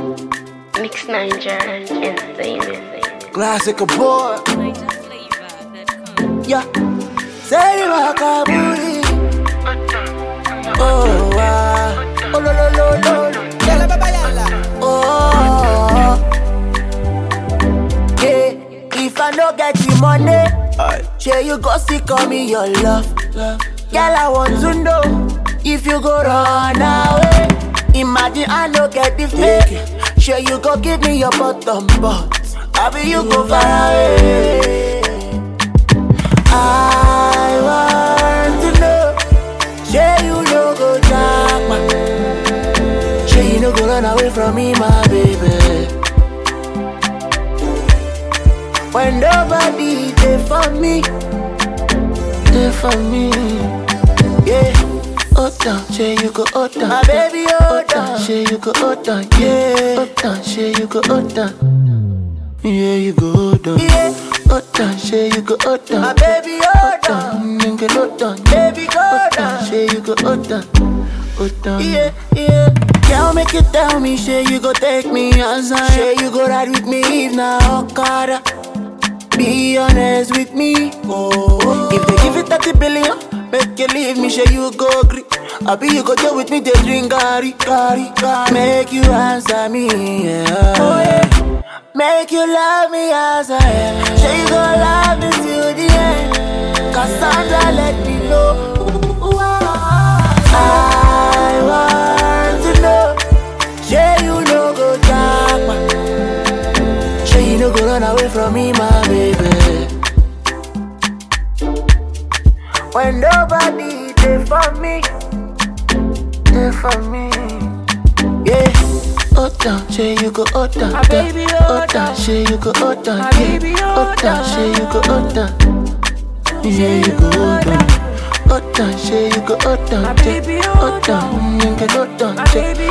Mix Niger Entertainment. Classic boy. Yeah. Say wakabuli. Oh wow. Oh lo lo lo lo. Yala baba yala. Oh. Yeah. If I no get the money, sure you go see call me your love. Girl, I want to know if you go run away. Imagine I no get the fake. Sure you go give me your bottom but I be you go far away. I want to know, sure you no go jackpot. Sure you no go run away from me, my baby. When nobody there for me, there for me, yeah. Hold down, say you go hold down. My baby, hold down. Say you go hold down, yeah. Hold down, say you go hold down. Yeah, you go hold down. Yeah. Hold down, say you go hold down. My baby, hold down. Nigga, hold down. Baby, go down. Say you go hold down. Hold down. Yeah, yeah. Girl, make you tell me, say you go take me outside. Say you go ride with me if na Okada. Be honest with me. Oh, if they give it 30 billion, make you leave me, say you go agree. I be you go deal with me, they drink gari, gari, gari. Make you answer me, yeah. Oh, yeah. Make you love me as I am. Say you go love me till the end. Cassandra, let me know. I want to know. Say you no go jackpot. Say you no go run away from me, my baby. When nobody there for me, there for me, yeah. Hold down, say you go hold down, My down. baby, hold hold down, down. say you go hold down, My yeah. baby, hold hold down, down. say you go hold down, yeah, you go hold down. Hold down, say you go hold down, My yeah. baby, hold hold down, nigga, hold down, My yeah. baby,